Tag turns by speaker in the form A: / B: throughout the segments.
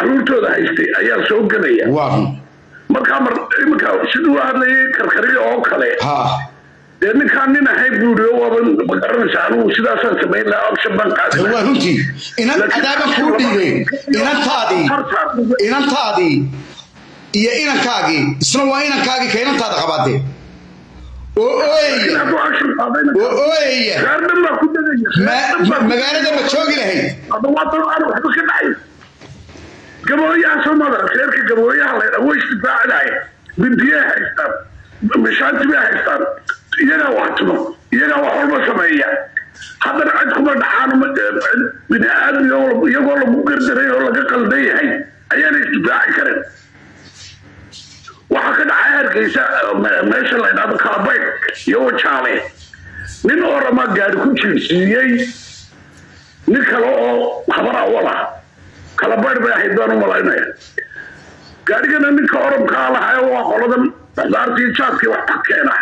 A: caruurtooda haystay ayaa soo gelaya
B: waa
A: markaa mar iminka siduu hadlayay karkariga oo kale
B: ha
A: dee ninkaan nin ahayn buu yidhi waaba magaranaysa anugu sidaasaan samayn lahaa option baan qaadi
B: waa
A: lahaa
B: runtii inan adaaban kuu dhiibay inantaadii inantaadii iyo inankaagii isna waa inankaagii ka inantaada qabaadee oo ooyaya
A: hadduu action qaadayna
B: oo ooyaya
A: reer dhan baa ku degaya
B: ma- magaalada ma joogi lahayd
A: hadda waa dad aan waxba ka dhacay gabooyaha soomada reerka gabooyaha la yidhaa way isdifaacinaya bindiyay haystaan mishaanti bay haystaan iyagaa wax tumo iyagaa wax walba sameeya haddana cid kuma dhacaan ma- cid bini aadmi oo- iyagoo lagu gardaray oo laga qaldan yahay ayaana isdifaaci karin waxaa ka dhacay hargeysa me- meesha la yidhahdo kalabayd iyo wajaale nin orama gaari ku jiirsiiyey nin kale oo habar awal ah kala bayr bay ahayd baan u malaynaya gaadhigana ninka orankaa lahaa waa qoladan xudaartii jaadkii wax ka keena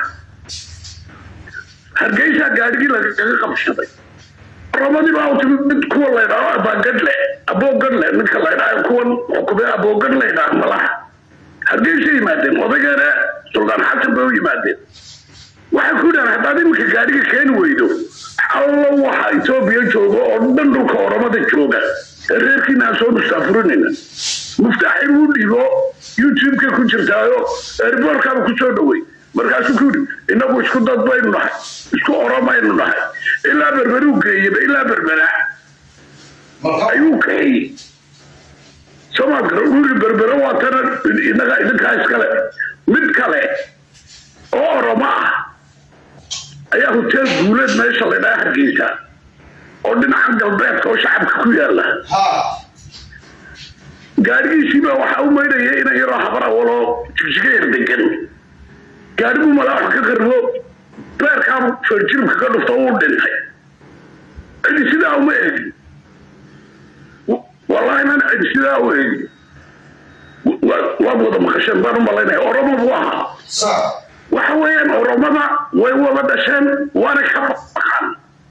A: hargeysa gaadhigii lagaga qabsaday oramadii baa u timid mid kuwa laydhaao abaagadle aboogadle ninka laydhaa kuwan xukumee aboogad laydhaa malaha hargeysa yimaadeen odageena suldaan xasan bay u yimaadeen waxay ku yidhahan haddaad iminka gaadhiga keeni weydo allo waxa etoobiya jooga oo dhan dhulka oramada jooga ee reerkiina aan soo mustaafurinayna muftaaxi buu dhiibo youtube-ka ku jirtaayo erboorkaaba ku soo dhowey markaasuu ku yidhi innagu isku dad baynu nahay isku oromaynu nahay ilaa berberuu geeyaba ilaa berbera ayuu kaxeeyey soomaad gara uu yidhi berbera waa tana innaga idinkaa iskale mid kale oo oromo ah ayaa hoteel guuleed meesha la ydhaha hargeysa oo dhinaca galbeedka oo shacabka ku yaala
B: ha
A: gaadhigiisiibaa waxaa u maydhaya ina yaroo habar awaloo jigjiga yar degan gaadhiguu malaa wax ka qarbo beerkaa feerjiribka ka dhufta uu dhintay cidi sidaa uma eegin wallahi nan cidi sidaa u eegin Wa- waad wada maqasheen baan u malaynaya oromo buu ahaa
B: sa
A: waxa weeyaan oromada way wada dhasheen waana ka baqaan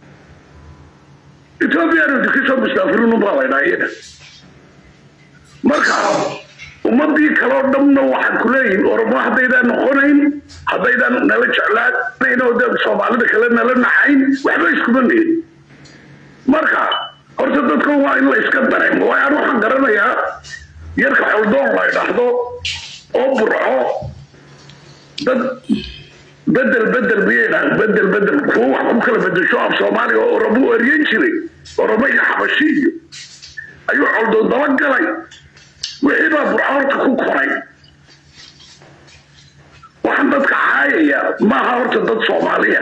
A: ethoobiyan kasoo mustaafirin baa laydhaa iyaga marka ummadii kaloo dhanna waxaan ku leeyihin oromo haddaydaan noqonayn haddaydaan nala jeclaanayn oo dee soomaalida kale nala naxayn waxba iskuma nihin marka horta dadka waa in la iska dareemo waayo aan waxaan garanayaa yarka xoldoon la idhaahdo oo burco dad bedel bedel miyay dhahan bedel bedel kuwa wax ku kala bedesho af soomaaliga oo oromo u eryan jiray oromo iyo xabashi iyo ayuu coldoon daba galay wixii baa burco horta ku koray waxaan dadka caayaya maaha horta dad soomaaliya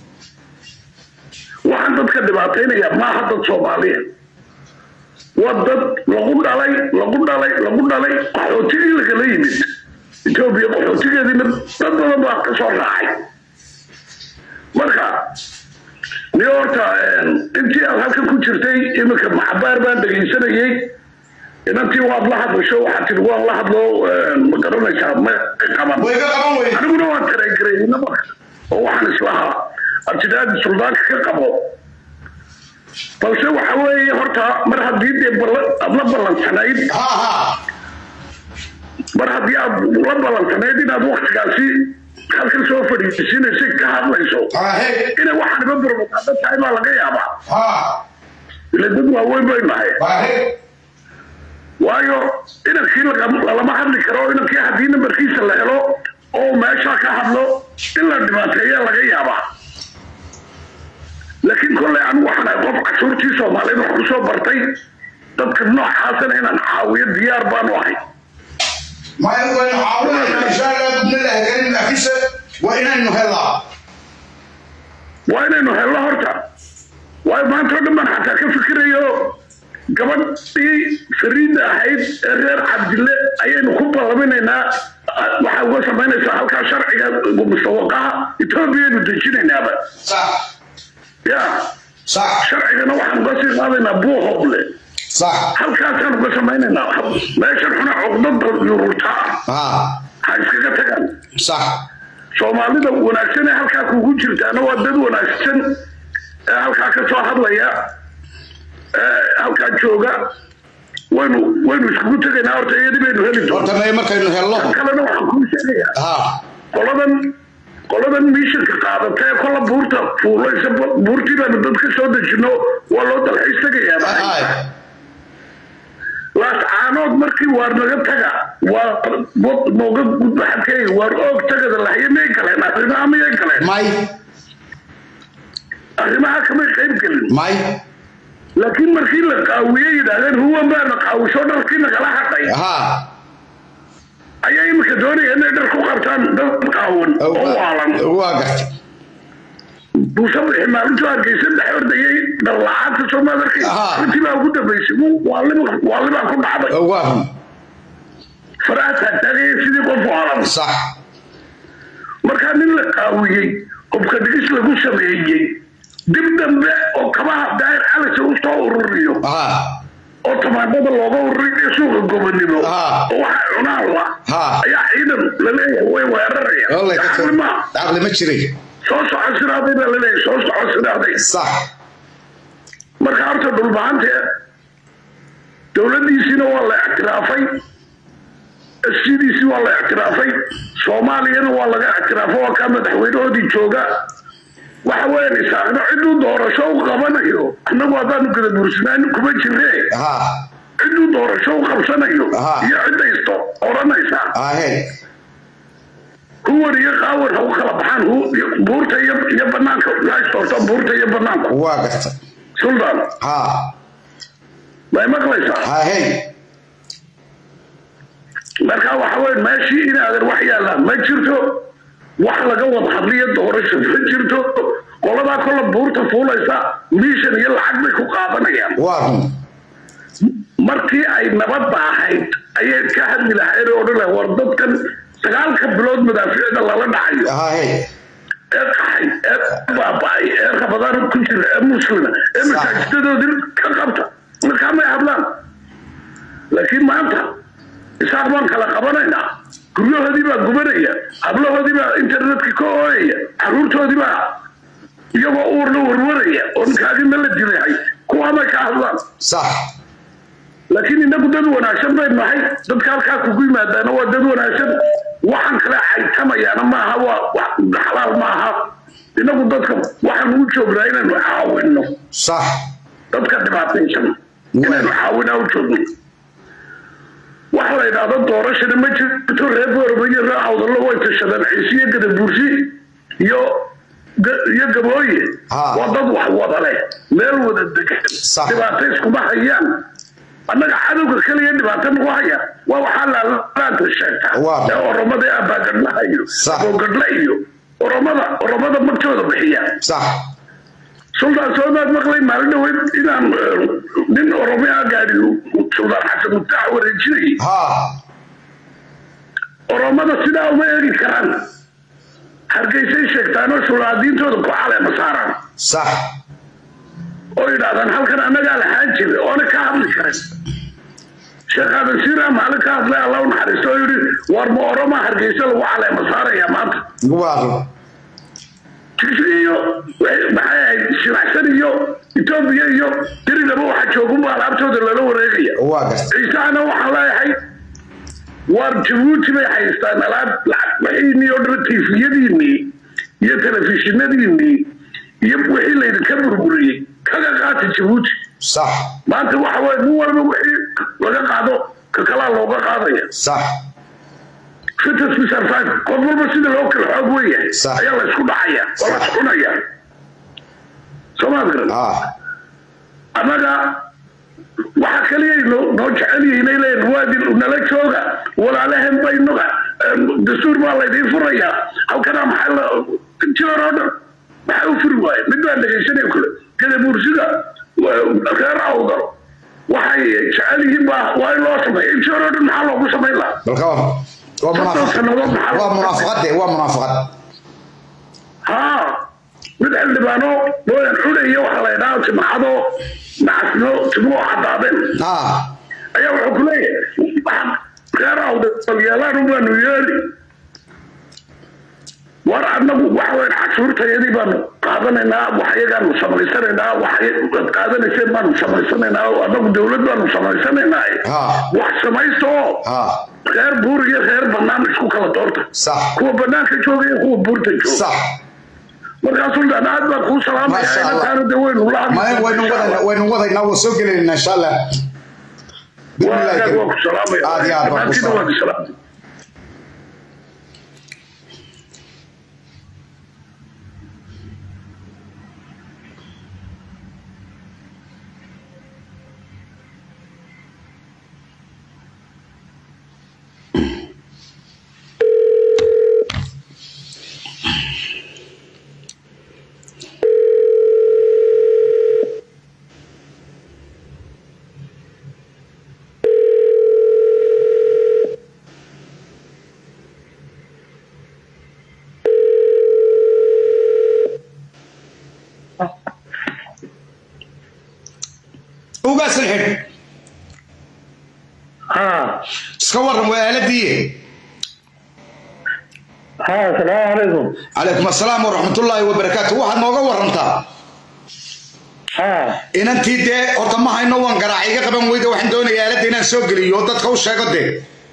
A: waxaan dadka dhibaataynaya maaha dad soomaaliya waa dad lagu dhalay lagu dhalay lagu dhalay qaxootigii lagala yimid etoobiya qaxootigeediina dad badan baa ka soo raacay marka ni horta intii aad halkan ku jirtay iminka maxabaar baan dhegaysanayay inantii waad la hadlasho waxaad tidhi waan la hadlo ma garanaysaa ma qaban
B: way ka qaban weyde
A: aniguna waan tareegareeyna marka oo waxaan islahaa abtidaadi suldaanka ka qabo balse waxa weeye horta mar haddii dee balla- aad la ballansanayd
B: ha ha
A: mar haddii aad la ballansanayd inaad waktigaasi halkan soo fadhiisinaysa ka hadlayso
B: ha he
A: inay waxaan iba burbuqaado tahay baa laga yaabaa
B: ha
A: ila dad waaweyn bay nahay
B: ha he
A: waayo inankii laga- lalama hadli karo inankii haddii nambarkiisa la helo oo meesha ka hadlo in la dhibaateeya laga yaabaa laakiin kolley anigu waxaan ahay qof cashuurtii soomaaliyeed wax kusoo bartay dadka noocaasana inaan caawiyo diyaar baanu ahay
B: maya waynu caawinayna insha allah gudna la hagarin laakiinse waa inaynu helaa
A: waa inaynu helno horta waayo maanta oo dhan baan xataa ka fikirayo gabadhii fariida ahayd ee reer cabdille ayaynu ku ballaminaynaa waxaa uga samaynaysaa halkaa sharciga mustawaqaha etoobiyaynu dejinaynaaba
B: sax
A: ya
B: sax
A: sharcigana waxaan uga sii qaadaynaa buuhooble
B: sax
A: halkaasaan uga samaynaynaa meeshan xuna cuqdada yururtaa
B: ha
A: ha iskaga tagaan
B: sax
A: soomaalida wanaagsan ee halkaa kugu jirtaana waa dad wanaagsan ee halkaa ka soo hadlaya ee halkaa jooga waynu waynu iskugu tegaynaa horta iyadii baynu heli doonaa
B: horta may markaynu helno
A: kan kalena waxaan kuu sheegayaa
B: ha
A: qoladan qoladan miishanka qaadatee kolla buurta fuulaysa buurtii baanu dad ka soo dejino waa loo dalxiis tegayaa
B: hay
A: laas caanood markii waar naga taga waa wad nooga gudba xadkay waar oog tagada lahye miyay galeen arrimaha miyay galeen
B: may
A: arrimaha kamay qayb gelin
B: may
A: laakiin markii la qaawiyey yidhaahdeen huwan baana qaawisho dharkii nagala hadhay
B: ha
A: ayaa iminka doonaya inay dhar ku qabtaan dad qaawan oo waalan
B: waa gartay
A: buuse bixi maalintu hargeysa dhex ordayay dhar la-aanta soomaaliarkii
B: Aha.
A: runtii baa ugu dambaysay waalibaa waalibaa ku dhacday
B: waa run
A: faraha taagtaagaya sidii qof waalan
B: sax
A: markaa nin la qaawiyey qofka dhigis lagu sameeyey dib dambe oo kabaha daahir calisa u soo ururiyo
B: ha
A: oo tamaandada looga ururiyo suuqa gobonimo
B: Ah.
A: oo waxa cunaan la
B: Ah.
A: ayaa ciidan laleeyahay way weeraraya
B: Wallahi ka
A: Caqli ma
B: caqli ma jiray
A: soo soco siraaday baa laleeyahay soo soco siraaday
B: sax
A: marka horta dhulbahante dowladdiisiina waa la ictiraafay sidiisii waa la ictiraafay soomaaliyana waa laga ictiraafo waa kaa madaxweynahoodii jooga waxa weeyaan isaaqno ciduu doorasho u qabanayo annagu haddaanu gada buursanaan kuma jirre
B: ha
A: ciduu doorasho u qabsanayo
B: Aha.
A: iyo cidaysto oranaysaa
B: ha he
A: kuwan iyo qaawan ha u kala baxaan hu- buurta iyo iyo banaanka laastorta buurta iyo banaanku
B: waa gartay
A: suldaan
B: ha
A: may maqlaysaa
B: ha he
A: marka waxa weye meeshii inaadan wax yaallaan ma jirto wax laga wada hadliyo doorasho ma jirto qoladaa kolla buurta fuulaysa miishan iyo lacag bay ku qaadanayaan
B: waa run
A: markii ay nabadda ahayd ayay ka hadli lahayd oo odhan lahayd war dadkan sagaalka bilood madaaficda lala dhacayo
B: ha he
A: ee qaxay ee baaba'ay ee rabadaan ku jira ee muslima ee
B: Sax.
A: masaajidadoodii ka qabta markaa may hadlaan laakiin maanta isaaq baan kala qabanaynaa guryahoodii baa gubanaya hablahoodii baa internetka ka ooyaya caruurtoodii baa iyagoo uurna warwaraya oo ninkaagina la dilahay kuwaa may ka hadlaan
B: sax
A: laakiin inagu dad wanaagsan baynu nahay dadka halkaa kugu yimaadaana waa dad wanaagsan waxaan kale caytamayaana maaha waa wax xalaal maaha inagu dadka waxaan u joognaa inaynu caawinno
B: sax
A: dadka dhibaataysan inaynu caawinaa u joogno waxa la yidhaahdo doorashana ma jirto reer boorba iyo reer awdallo way tashadeen ciisiyo gadabuursi iyo ga- iyo gabooye
B: Ha.
A: waa dad wax wada leh meel wada degan
B: Sax.
A: dhibaato iskuma hayaan annaga cadowga kaliya dhibaato nagu haya waa waxaa laalaanta sheegta
B: Waa.
A: ee oromada abaagadlaha iyo
B: Sax.
A: aboogadla iyo oromada oromada magtooda bixiya
B: sax
A: suldaan soomaad maqlay maalin dhaweyd inaan eh, nin oromiya gaadhi suldaan xasan mutaax wareejinayay
B: ha
A: oromada sidaa uma eegi karaan hargeysay sheegtaanoo sulaadiintooda ku caleema saaraan
B: sax
A: oo yidhaahdaan halkan annagaa lahaan jiray oona ka hadli karin sheekh aadan siira maalin ka hadlay alla u naxariisto oo yidhi war ma oroma hargeysa lagu caleema saarayaa maanta
B: waa run
A: tigsi iyo wixii- maxay ahayd shilacsan iyo etoobiya iyo diridaba waxa joogunba alaabtooda lala wareegaya
B: waa gartay
A: ciisahana waxaan leeyahay waar jabuuti bay haystaan alaab lacag wixiinii oo dhan tiifiyadiinii iyo telefishinadiinii iyo wixii laydinka burburiyey kaga qaata jabuuti
B: sax
A: maanta waxa weye nin walba wixii laga qaado ka kalaa looga qaadaya
B: sax
A: fitas bisarfaan qof walba sida loo kala xoog weyahay
B: Sax.
A: ayaa la isku dhacaya oo la iscunaya soomaad garan
B: ha
A: annaga waxa kaliya noo noo jecel yihiin ay leeyihin waadin nala jooga walaalahen baynuga dastuur baa laydiin furayaa halkana maxaa la jirar oo dhan maxaa u furi waaye mid baan dhegaysanaya kule gadabuursida reer awdal waxay jecel yihiin baa waa in loo sameeya jirar oo dhan maxaa loogu samayn lahaa
B: balka waa
A: soddon
B: munaafaq
A: sannadood maxaa
B: waa
A: loogu
B: munaafaqad de waa munaafaqad
A: haa mid xildhibaano mooyan cunaya waxa la ydhaha timacado nacasno timuhu cadaadeen
B: ha
A: ayaa wuxuu ku leeyahay waxaan reer awdalyeelaan baanu yeeli war annagu waxa weyn cashuurtayadii baanu qaadanaynaa wax iyagaanu samaysanaynaa wax qaadanayseen baanu samaysanaynaa oo anagu dowlad baanu samaysanaynaa
B: Ha.
A: wax samaysta oo
B: ha
A: reer buur iyo reer banaan isku kala doorta
B: sax
A: kuwa banaanka jooga iyo kuwa buurta jooga
B: sax
A: markaa sultaan aad baan kuu salaamaya
B: Masha Allah.
A: inantaana de waynu la
B: ma waynu wadaynaa waynu wadaynaa waa soo gelaynaa insha allah Bismillaahi
A: waa
B: kariim.
A: ku salaamaya
B: aad iyo aad baan ku
A: dhammaantiina waa
B: salaamay
A: ku salaamaya
B: ugaasan xidh
A: ها
B: iska waran waa aaladii
A: ها السلام عليكم
B: calaykum assalaam waraxmatullaahi wabarakaatu waxaad nooga warantaa
A: ها
B: inantii dee horta ma hayno waan garaac iga qaban weyda waxaan doonayaa aaladda inaan soo geliyo dadka u sheego dee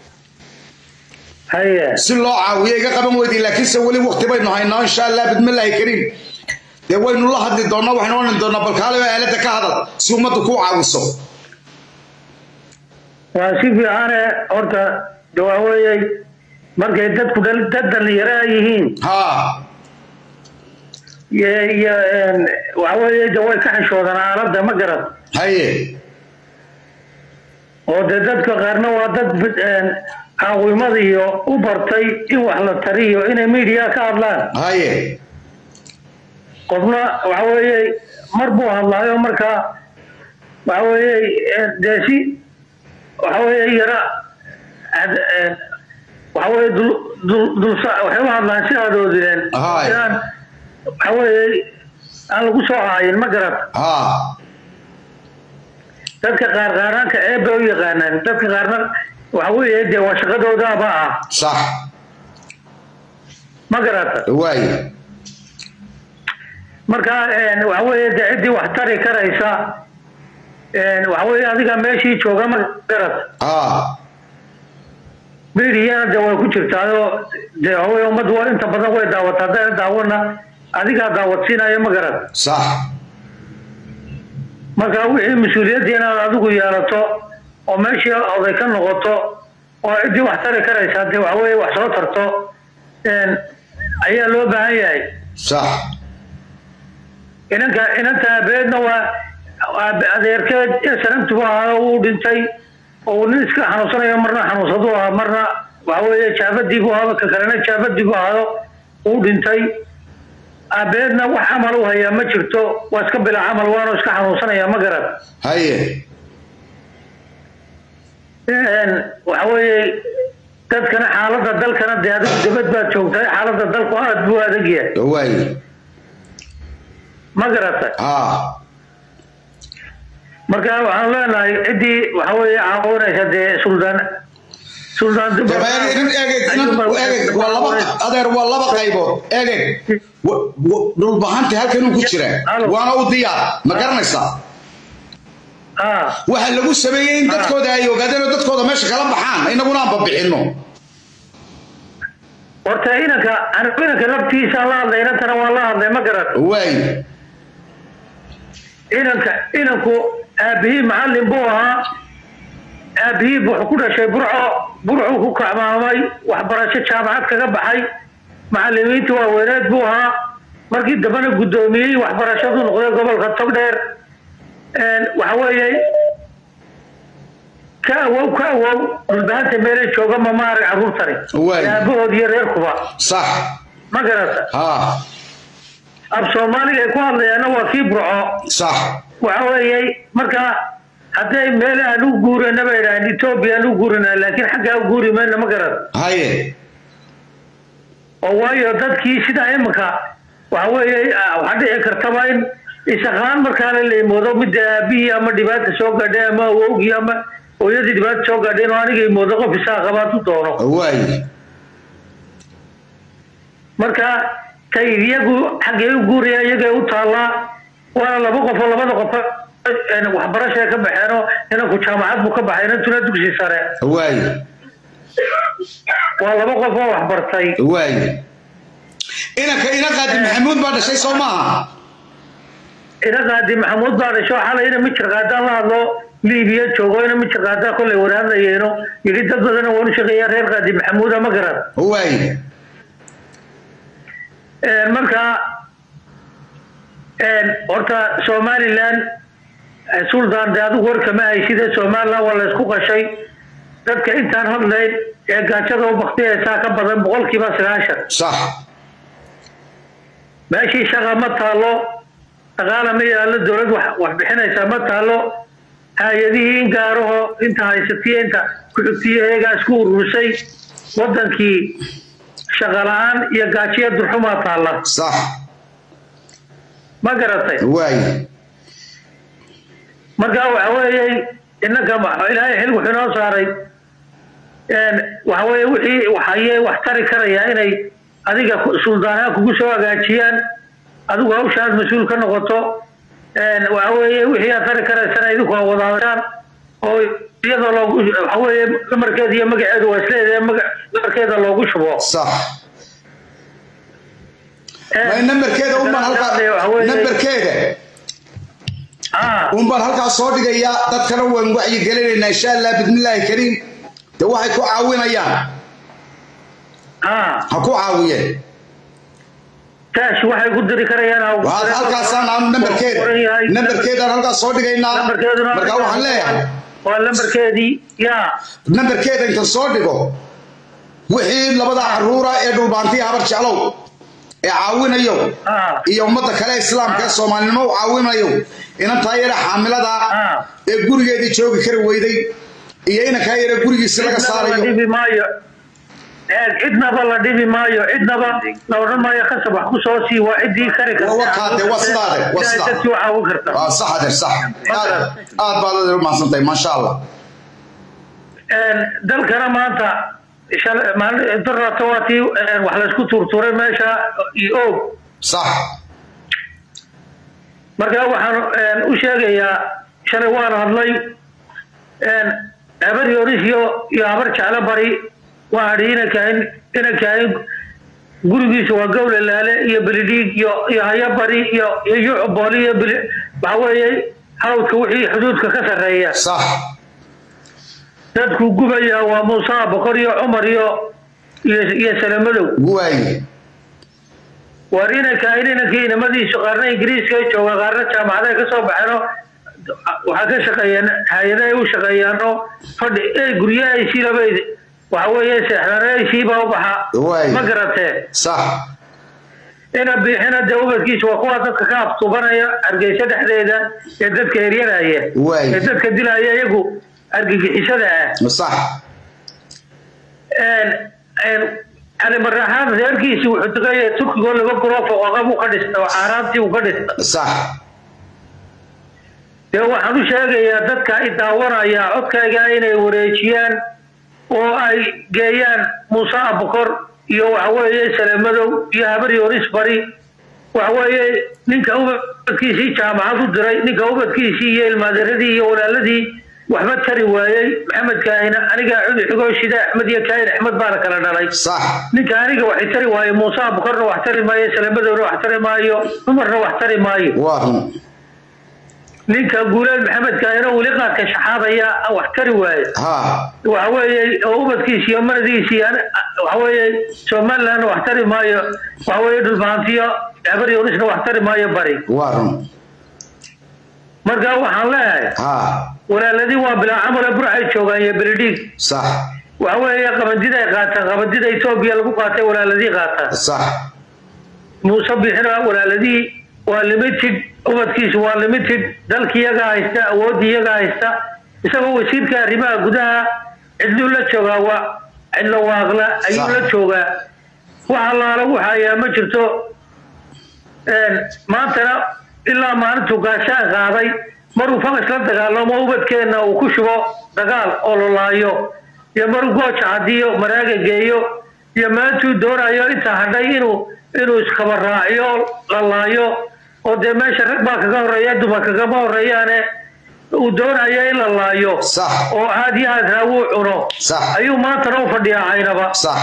A: هيا
B: si loo caawiyo iga qaban weydi laakiinse weli waqti baynu haynaa insha allah bidmillaahi kariim dee waynu la hadli doonaa waxaynu odhan doonaa balkaaliba aaladda ka hadal si ummaddu kuu caawiso
C: waa si fiicane horta dawaaweeyey markay dadku dhal- dad dhallinyaro ay yihiin
B: haa
C: iyo iyo een, waxa weeye de way ka xishoodaan aaladda ma garan
B: haye
C: oo dee dadka qaarna waa dad bid- een, caawimada iyo u bartay in wax la tariyo inay media ka hadlaan
B: haye
C: qofna waxa weeye mar buu hadlaayo markaa waxa weeye een, dee si waxa weeye yara ad- een, waxa weeye dul dul dulsa waxay u hadlaan si adoodineen
B: Ahay.
C: aan waxa weeye aan lagu soo haayin ma garat
B: haa
C: dadka qaar qaaraanka ceeb bay u yaqaanaan dadka qaarna waxa weeye dee waa shaqadoodaaba ah
B: sax
C: ma garata
B: waaye
C: marka een, waxa weeye dee ciddii wax tari karaysa een, waxa weeye adiga meeshii jooga ma garat
B: haa
C: meediyana de way ku jirtaayoo dee waxa weeye ummaddu waa inta badan way daawataa haddayna daawana adigaa daawadsiinaya ma garat
B: sax
C: marka wixii mas-uuliyadda inaad adigu yeelato oo meeshii oday ka noqoto oo ciddii wax tari karaysa dee waxa weeye wax soo tarto een, ayaa loo baahan yahay
B: sax
C: inanka inanta abeedna waa waa adeerkeed sanamtibu ahaa uu dhintay oo uu nin iska xanuunsanayo marna xanuunsadu ahaa marna waxa weeye jaabadiibu ahaa ka kalena jaabadiibu ahaado uu dhintay abeedna wax camal u hayaa ma jirto waa iska bila camal waanu iska xanuunsanaya ma garan
B: haye
C: Een, waxa weeye dadkana xaaladda dalkana dee adigu dibad baad joogtahay xaaladda dalku aad buu adag yahay
B: waaye
C: ma garata
B: haa
C: marka waxaan leenahay ciddii waxa weeye caawinaysa dee suldaan suldaan
B: Daba egeg, nin egeg, nin egeg, waa laba adeer waa laba qaybood egeg wa- wa- dhulbahanta halkan uu ku jira
C: Halo.
B: waana u diyaar ma garanaysaa
C: ah
B: waxa lagu sameeyey in dadkooda ay ogaadeen oo dadkooda meesha kala baxaan inaguna aan babixinno
C: horta inanka anigu inanka laftiisa la hadlay inantana waa la hadlay ma garan
B: waaye
C: inanka inanku aabihii macallin buu ahaa aabihii wuxuu ku dhashay burco burcuu ku kacmaamay waxbarasho jaamacad kaga baxay macallimiinta waaweyneed buu ahaa markii dambena guddoomiyey waxbarashadu noqday gobolka togdheer Een, waxa weeye ka awow ka awow dhulbahanta meelay jooga ma maarag carruurtani
B: Waay.
C: aabahood iyo reerkuba
B: sax
C: ma garata
B: haa
C: af soomaaliga ay ku hadlayaanna waa kii burco
B: sax
C: waxa weeye marka hadday meel aan u guurana bay idhahaan etoobiya aan u guurinaa laakiin xaggaa u guuri mayna ma garan
B: haye
C: oo waayo dadkii sidaa iminka waxa weeye ah, waxaa dhici kartaba in isaqaan markaana la imoodo midda aabihii ama dhibaata soo gaadhay ama awowgii ama hooyadii dhibaata soo gaadhay inuu aniga imoodo qof isaa qabaad u doono
B: waaye
C: marka tay iyagu xaggee u guuraya iyagay u taallaa waana laba qofoo labada qof waxbarashay ka baxeenoo inanku jaamacad buu ka baxay inantuna dugsi sare
B: waay
C: waa laba qof oo waxbartay
B: waay inanka ina qaadi maxamuud baa dhashay soo maaha
C: ina qaadi maxamuud baa dhasho xalay ina mijir qaadaan la hadlo liibiya joogo ina mijir qaadaa kollay waraadlayeeno yidhi dad badana waan u shaqeeyaa reer qaadi maxamuuda ma garan
B: waay
C: marka horta somalilan sultan de adigu warkama hayside somalilan waa laysku qashay dadka intaan hadlayn ee gaajada u baktiyaysaa ka badan boqolkiiba sagaashan
B: sax
C: meeshii shaqa ma taalo dhaqaala ma yaallo dowlad wax bixinaysaa ma taalo hay-adihii in gaaraho inta haysatiya inta ku-xigtiya eegaa isku urursay wadankii shaqa la-aan iyo gaajiya durxumaa taalla
B: sax
C: ma garatay
B: waay
C: marka waxa weeye innanka ilaahay xil wuxuu inoo saaray waxa weeye wixii waxaye wax tari karaya inay adiga suldaanaha kugu soo hagaajiyaan adigu hawshaad mas-uul ka noqoto waxa weeye wixii aad tari karaysana idinku aa wadaadashaan oo iyadoo loogu waxa weeye lamarkeeda iyo magaceedu waa isleedahay maga lamarkeeda loogu shubo
B: sax may nambarkeeda unbaan halkaa nambarkeeda unbaan halkaa soo dhigayaa dadkana waan wacyigelinaynaa insha allah bismillaahi kariim de waxay ku caawinayaan ha ku caawiyeen
C: kaash waxay ku diri karayaan
B: waxaad halkaasaan nambarkeeda nambarkeedaan halkaas soo dhigaynaa markaa waxaan leeyahay
C: waa lambarkeedii yaa
B: nambarkeeda inta soo dhigo wixii labada caruura ee dhulbaantiya habar jeclow ee caawinayo iyo ummadda kale islaamka ee soomaalinimo u caawinayo inantaa yara xaamilada ee gurigeedii joogi kari weyday iyo inankaa yara gurigiisi laga saarayo
C: cidnaba la dhibi maayo cidnaba la odhan maayo kasab wax ku soo sii waa ciddii kari
B: kartawakaade waa sidaade waa sidaa
C: dadkii u caawin karta
B: waa sax adeer sax aad aad baad adeer umahadsantahay maasha allah
C: dalkana maanta darata waa tii wax laysku tuurtuuray meesha iyo og
B: sax
C: marka waxaan u sheegayaa shalay waan hadlay habar yoris iyo iyo habar jeclo bari waa adhi inankahayn inankahayn gurigiisa waa gowle laale iyo belidhiig iyo iyo haya bari iyo iyo yucbooli iyo beli waxa weeye hawdka wixii xuduudka ka sarreeya
B: sax
C: dadku gubaya waa muuse boqor iyo cumar iyo iyo iyo salamadow
B: waay
C: waar inankahayn inankii inamadiisu qaarna ingiriiska ay joogaan qaarna jaamacadaha ka soo baxeeno waxaa ka shaqeeyaan hay-adahay u shaqeeyaanoo fadhi ee guryahaysii labayd waxa weeye seexdanaysiibaa u baxa ma garatee
B: sax
C: ina biixina dee ubadkiisa waa kuwa dadka ka aftubanaya hargeysa dhexdeeda ee dadka eryanaya ee dadka dilaya iyagu argagixisada ah
B: sax
C: cali maraxaan reerkiisii wuxuu tegaya turkigoo laba guroo foqoqa buu ka dhistay oo xaaraantii uu ka dhistay
B: sax
C: dee waxaan u sheegayaa dadka i daawanaya codkayga inay wareejiyaan oo ay geeyaan muuse abukor iyo waxaweeye salamadow iyo habar yoris bari waxaweeye ninka ubadkiisii jaamacad u diray ninka ubadkiisii iyo ilmaaderadii iyo walaaladii waxba tari waayey maxamed kaahina aniga xigoo shida axmed iyo kaahin axmed baana kala dhalay
B: sax
C: ninka aniga waxay tari waaye muuse abukorna wax tari maayo salamadowna wax tari maayo cumarna wax tari maayo
B: waa run
C: ninka guuleed maxamed kaahina weli qaadka shaxaadaya wax tari waaye
B: ha
C: waxa weeye oo ubadkiisi iyo maradiisi waxa weeye somalilandna wax tari maayo waxa weeye dhulbahantiyo habar yorisna wax tari maayo bari
B: waa run
C: marka waxaan leeyahay
B: ha
C: walaaladii waa bilaa camale burxay joogaan iyo beledhiig
B: sax
C: waxa weeye qabandida ay qaataan qabandida etoobiya lagu qaatay walaaladii qaataan
B: sax
C: muuse bixina walaaladii waa limited ubadkiisu waa limited dalki iyagaa haysta awoodii iyagaa haysta isagoo wasiirka arrimaha gudaha cidluu la joogaa waa cidlo waaqla ayuu la joogaa wax allaala waxa ayaa ma jirto maantana ilaa maalintuu gaashaan qaaday maruu fagas la dagaalamo ubadkeenna uu ku shubo dagaal oo lolaayo iyo maruu gooja hadiyo maraaga geeyo iyo maantuu doonayo intaa hadhay inuu inuu iskaba raaciyo la laayo oo dee meesha rag baa kaga horeeya dumar kagama horeeyaane uu doonaya in la laayo
B: Sax.
C: oo aad iyo aad raawuu cuno
B: Sax.
C: ayuu maantana u fadhiyaa caynaba
B: sax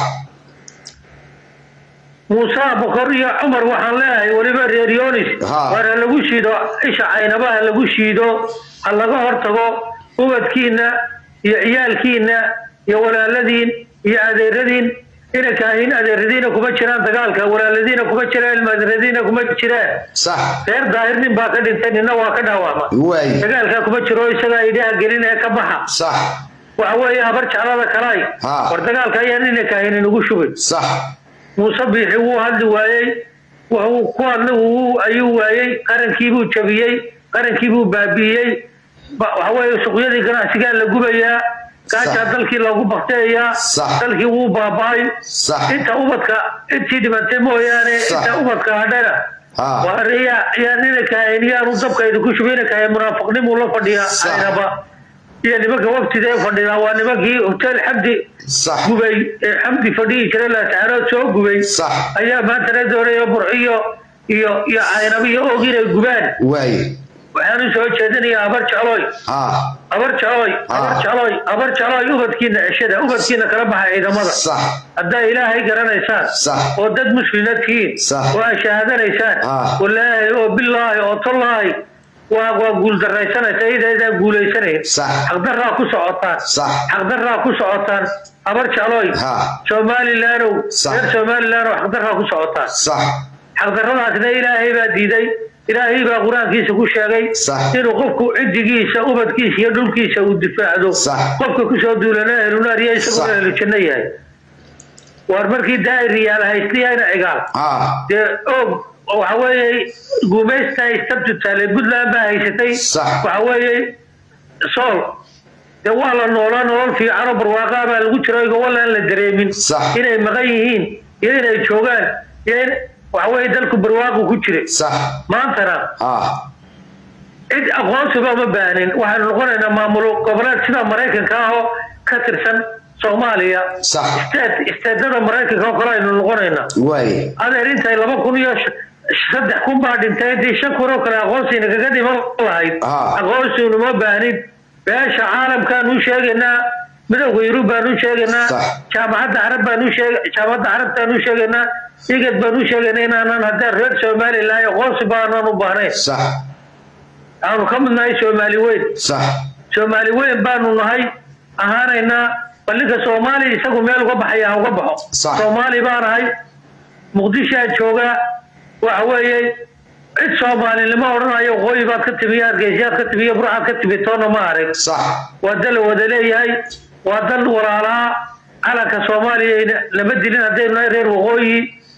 C: muuse abukar iyo cumar waxaan leeyahay weliba reer yonis
B: Ha.
C: waar ha lagu shiido isha caynaba ha lagu shiido ha laga hortago ubadkiina iyo ciyaalkiina iyo walaaladiin iyo adeeradiin inakaahin adeeradiina kuma jiraan dagaalka walaaladiina kuma jiraan ilmaadeeradiina kuma jiraan
B: sax
C: reer daahir nin baa ka dhintay nina waa ka dhaawama
B: waay
C: dagaalkaa kuma jiro isagaa idhaha gelin ee ka baxa
B: sax
C: waxa weeye habar jeclada kalay
B: Ha.
C: war dagaalka ayaan inakaahin inugu shubay
B: sax
C: muuse biixi wuu hadli waayey wuxuu ku hadli wuu ayuu waayey qarankiibuu jabiyey qarankiibuu baabi'iyey Ba- waxa weeye suuqyadii ganacsigaa la gubayaa gaajaa
B: Sax.
C: dalkii loogu bakteeyaa
B: Sax.
C: dalkii wuu baaba'ay
B: sax
C: inta ubadka intii dhimatay mooyaane
B: Sax.
C: inta ubadka hadhana
B: Ha.
C: waa yaa yaa ninakahayn yaanu dabkayda ku shubay ninakahayn munaafiqnimuu la fadhiyaa
B: Sax.
C: aynaba iyo nimanka waqtida ee fadhidaa waa nimankii hotel xamdi
B: sax
C: gubay ee xamdi fadhihi jiray laascaanood soo gubay
B: sax
C: ayaa maantana doonaya burciyo iyo iyo caynabo iyo og inay gubaan
B: waay
C: waxaan u soo jeedinayaa abar jecloy
B: ha
C: abar jecloy abar
B: Ah.
C: jecloy abar jecloy ubadkiina ceshada ubadkiina kala baxa ciidamada
B: sax
C: haddaa ilaahay garanaysaan
B: Sax.
C: oo dad muslina tihiin
B: Sax.
C: oo aad shahaadanaysaan
B: Ah.
C: walaahi oo bilaahi oo tallaahi waa waa guuldaraysanaysa idaydaan guulaysanayn
B: Sax.
C: xaqdarraa ku socotaan
B: Sax.
C: xaqdarraa ku socotaan abar jecloy
B: Ha.
C: somalilaanow
B: Sax.
C: reer somalilaanow xaqdarraa ku socotaan
B: sax
C: xaqdarradaasna ilaahay baa diiday ilaahay baa qur-aankiisa ku sheegay
B: Sax.
C: inuu qofku cidigiisa ubadkiisa iyo dhulkiisa uu difaacdo
B: Sax.
C: qofka kusoo duulana ehlunaar iyo isagoo
B: Sax.
C: ehlu janno yahay waar markii daa'iriyaal haystayana cigaal
B: ha
C: dee og waxa weeye guumaysta istabtu taale puntland baa haysatay
B: Sax.
C: waxa weeye sool dee waa la noolaa nolol fiicanoo barwaaqaa baa lagu jiro igowalle aan la dareemin
B: Sax.
C: inay maqan yihiin iyo inay joogaan iyo in waxa weeye dalku barwaaqu ku jira
B: sax
C: maantana
B: ha
C: cid aqoonsiba ma baanin waxaanu noqonaynaa maamulo goboleed sida maraykanka ah oo ka tirsan soomaaliya
B: Sax.
C: state isteedada maraykanka oo kale aynu noqonaynaa
B: waay
C: adeer intay laba kun iyo sh- saddex kun baa dhintay haddii shan kun oo kale aqoonsiina kaga dhiman lahayd
B: Ah.
C: aqoonsiinu ma baanin beesha caalamkaanu sheegaynaa midowga yurub baanu sheegaynaa
B: Sax.
C: jaamacadda carab baanu sheeg jaamacadda carabtaanu sheegaynaa igad baanu sheegaynaa inaanan haddaan reer somalilan aqoonsi baanan u baahnayn
B: sax
C: aanu ka midnahay soomaali weyn
B: sax
C: soomaali weyn baanu nahay ahaanaynaa ballinka soomaaliya isagu meel uga baxaya ha uga baxo
B: Sax.
C: soomaali baan ahay muqdishoa joogaa waxa weeye cid soomaalinimo odhanayo waqooyi baad ka timi hargeysayaad ka timi iyo burcaad ka timi toona ma arag
B: sax
C: waa dal la wada leeyahay waa dal walaalaa calanka soomaaliya lama dilin haddaynu nahay reer waqooyi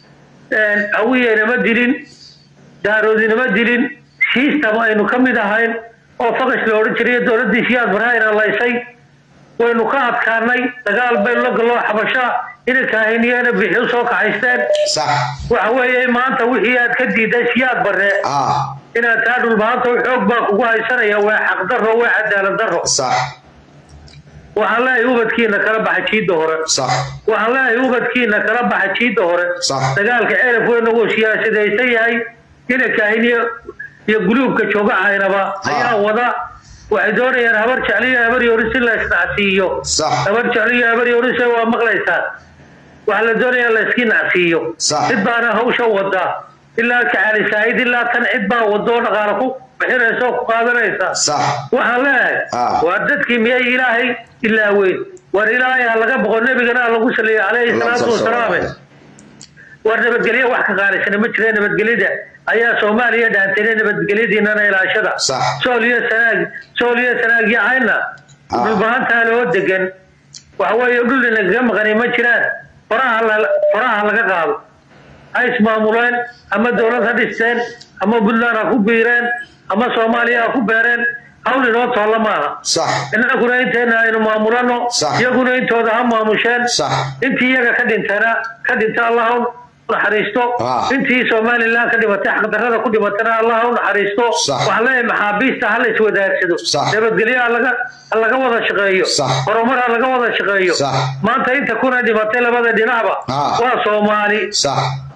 C: hawiye nama dilin daaroodi nama dilin system aynu ka mid ahayn oo faqash la odhan jiray dowladdii siyaad barhaayna laysay waynu ka adkaanay dagaal baynu la galloo xabasha inanka ahayniyana bixi u soo kaxaysteen
B: sax
C: waxa weeye maanta wixii aad ka diiday siyaad barre
B: ha
C: inaad taa dhulbaanta xoog baa kugu haysanaya waa xaqdarro waa cadaalad darro
B: sax
C: waxaan leeyahay ubadkiina kala baxa jiidda hore
B: sax
C: waxaan leeyahay ubadkiina kala baxa jiidda hore
B: Sax.
C: dagaalka ceelaf weyn uu siyaasadaysan yahay inankahin iyo iyo guluubka jooga caynaba ayaa wada waxay doonayaan habar jecliyo habar yoris in la isnacsiiyo
B: Sax.
C: habar jecliyo habar yoris waa maqlaysaa waxaa la doonayaa la iski nacsiiyo
B: Sax.
C: cid baana hawsha wadaa ilaa kacali saahid ilaa tan cid baa wadoo dhaqaala ku bixinaysa oo ku qaadanaysa
B: sax
C: waxaan leeyahay
B: Ah.
C: waa dadkii miyay ilaahay ilaaweyn war ilaahay ha laga boqo nebigana ha lagu saliyo calayhi salaatu wasalaame war nabadgelyo wax ka qaalisana ma jira nabadgelyada ayaa soomaaliya dhaantayna nabadgelyadiinana ilaashada
B: Sax.
C: sool iyo sanaag sool iyo sanaag iyo cayna
B: Ah.
C: dhulbahantaa loo degan waxa weeye dhul inagaga maqani ma jiraan faraha la- faraha laga qaado ha ismaamuleen ama dowlad ha dhisteen ama puntland ha ku biireen ama soomaaliya ha ku beereen hawl inoo toolla maaha
B: sax
C: innaguna inteena aynu maamulano
B: Sax.
C: iyaguna intooda ha maamusheen
B: sax
C: intii iyaga ka dhintana ka dhinta allah ha u naxariisto
B: Ah.
C: intii somalilan ka dhimatay xaqdarrada ku dhimatana allah ha u naxariisto
B: Sax.
C: waxaan leeyahay maxaabiista ha la iswadaagsado
B: Sax.
C: nabadgelyo ha laga ha laga wada shaqeeyo
B: Sax.
C: horumar ha laga wada shaqeeyo
B: Sax.
C: maanta inta kuna dhimatay labada dhinacba
B: Ah.
C: waa soomaali
B: sax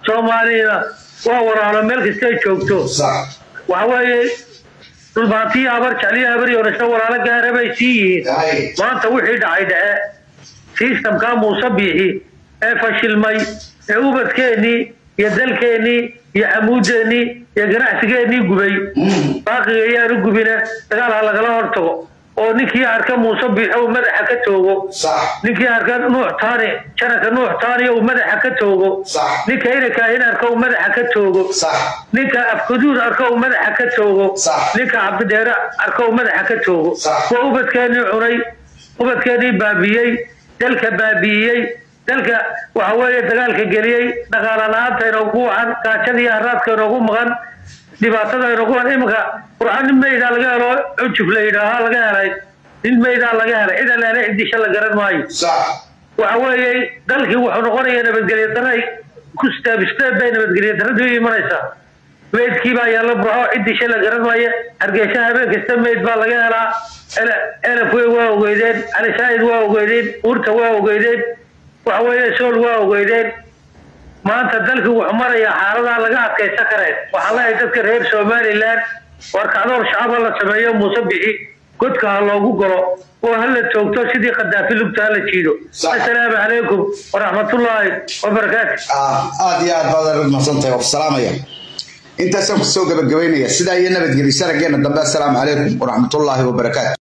C: soomaaliyana waa waraalo meel kastay joogto
B: sax
C: waxa weeye dhulbaantiyo habar jecliyo habar yoorasho walaalo gaara bay sii yihiin
B: hay
C: maanta wixii dhacay dhace sistamkaa muuse biixi ee fashilmay ee ubadkeennii iyo dalkeennii iyo xamuudeennii iyo ganacsigeennii gubay baaqiga ayaanu gubine dagaal ha lagala hortago oo ninkii arka muuse biixo uu madaxa ka toogo
B: sax
C: ninkii arka nuux taani jananka nuux taaniyo uu madaxa ka toogo
B: sax
C: ninka inakaahin arka uu madaxa ka toogo
B: sax
C: ninka afkaduud arka uu madaxa ka toogo
B: Sax.
C: ninka cabdidheere arka uu madaxa ka toogo
B: Sax.
C: waa ubadkeenii cunay ubadkeenii baabiiyey dalka baabi'iyey dalka waxa weeye dagaalka geliyey dhaqaala la-aanta inoogu wacan gaajada iyo haraadka inoogu maqan dhibaatada inoogu wacan iminka qurxan nin meydaa laga helo cujub la yidhaaha laga helay nin meydaa laga helay cid aleele cidisha la garan maayo
B: sax
C: waxa weeye dalkii wuxuu noqonayaa nabadgelyo daray ku steeb steeb bay nabadgelyo daradu u imanaysaa meydkii baa yaalla burxo ciddisha la garan maayo hargeysa habeen kasta meyd baa laga helaa Ele- elafwey waa ogeydeen cali saa'id waa ogeydeen uurta waa ogeydeen waxa weeye sool waa ogeydeen maanta dalkii wuxuu marayaa xaaladaa laga adkaysan kareen waxaan leeyahay dadka reer somalilan war kacdoor shacaba la sameeyo muuse bixi godka ha loogu galo oo ha la toogto sidii khadaafi lugta ha la jiido
B: Sax.
C: assalaamu calaykum waraxmatullaahi wabarakaatu
B: ah aad iyo aad baad mahadsantahay waa ku salaamaya intaasaan kusoo gabagabaynaya sidaa iyo nabadgelyo sarageena dambe assalaamu calaykum waraxmatullaahi wabarakaatu